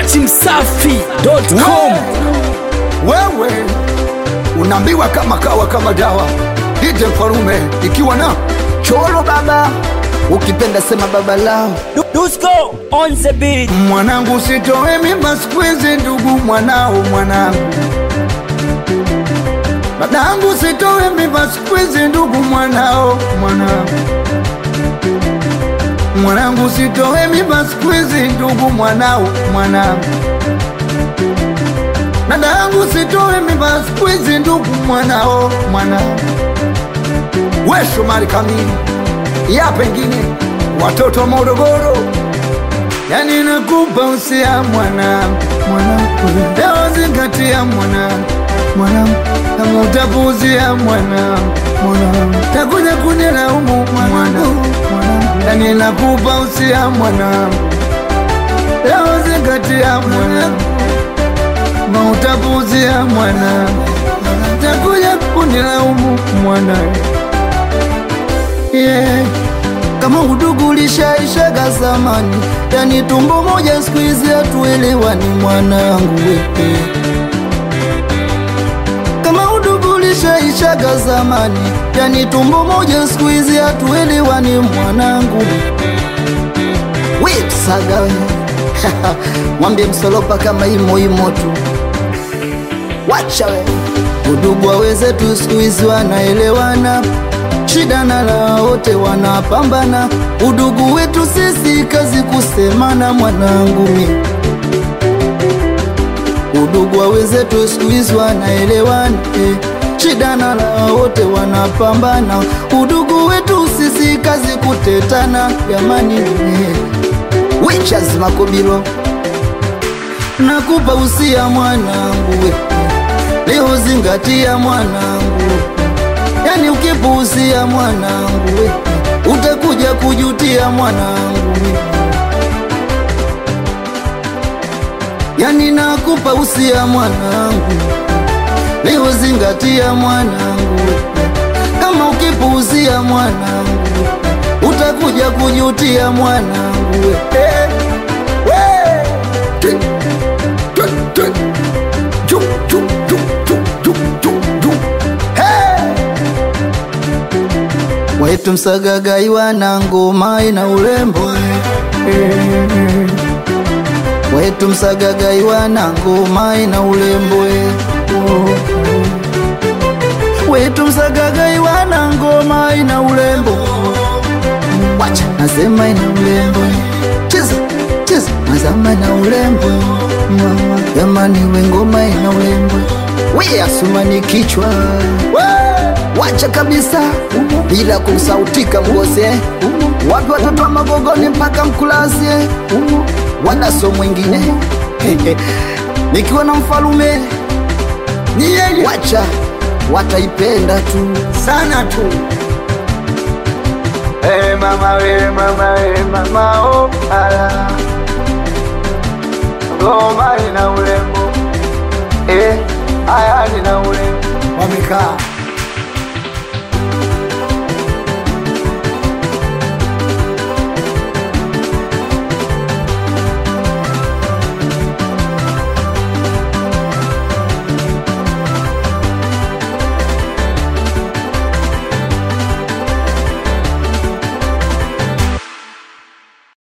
datimsafi.com wewe unaambiwa kama kawa kama dawa dije mfarume ikiwa na choro baba ukipenda sema baba lao Dusko on the beat mwanangu sitoe mimba siku hizi ndugu mwanao mwanangu dadangu sitoe mimba siku hizi ndugu mwanao mwanangu mwanangu sitoe mimba siku hizi ndugu mwanao mwanangu dadangu sitoe mimba siku hizi ndugu mwanao mwanangu we Shomari kamili ya pengine watoto wa Morogoro yani nakupa usia mwanangu mwanangu leo zingatia mwanangu mwanangu kama utapuuzia mwanangu mwanangu takuja kunilaumu mwanangu mwanangu yani nakupa usia mwanangu leo zingatia mwanangu kama utapuuzia mwanangu takuja kunilaumu mwanangu yeah. Kama udugu ulishaishaga zamani, yani tumbo moja siku hizi hatuelewani mwanangu wewe. Kama udugu ulishaishaga zamani, yani tumbo moja siku hizi hatuelewani mwanangu. Wait saga we. mwambie msolopa kama imo imo tu, wacha we udugu waweze tu siku hizi wanaelewana shida na la wote wanapambana, udugu wetu sisi kazi kusemana, mwanangu mi udugu wa wenzetu siku hizi wanaelewana eh. Shida na la wote wanapambana, udugu wetu sisi kazi kutetana, jamani eh. Wechaz Makobilo, nakupa usia mwanangu we, leo zingatia mwanangu yani ukipuuzia mwanangu we, utakuja kujutia mwanangu we. yani nakupa usia mwanangu leo zingatia mwanangu we. kama ukipuuzia mwanangu we, utakuja kujutia mwanangu we. Eh, we. Twi, twi, twi. Ju, ju, ju, ju, ju, ju, ju. Hey! Wetu msagagaiwa na ngoma ina urembo Wetu msagagaiwa na ngoma ina urembo Wetu msagagaiwa na ngoma ina urembo Wacha nasema ina urembo Cheza cheza mazama ina urembo Mama jamani we ngoma ina urembo We asumani kichwa Wacha kabisa bila kusautika mgose wapi watoto wa magogoni mpaka mkulasie wanaso mwingine nikiwa na mfalume ni yeye wacha wataipenda tu sana tu hey, mama we mama we mama oh, ala ngoma ina urembo eh, aya nina urembo wamekaa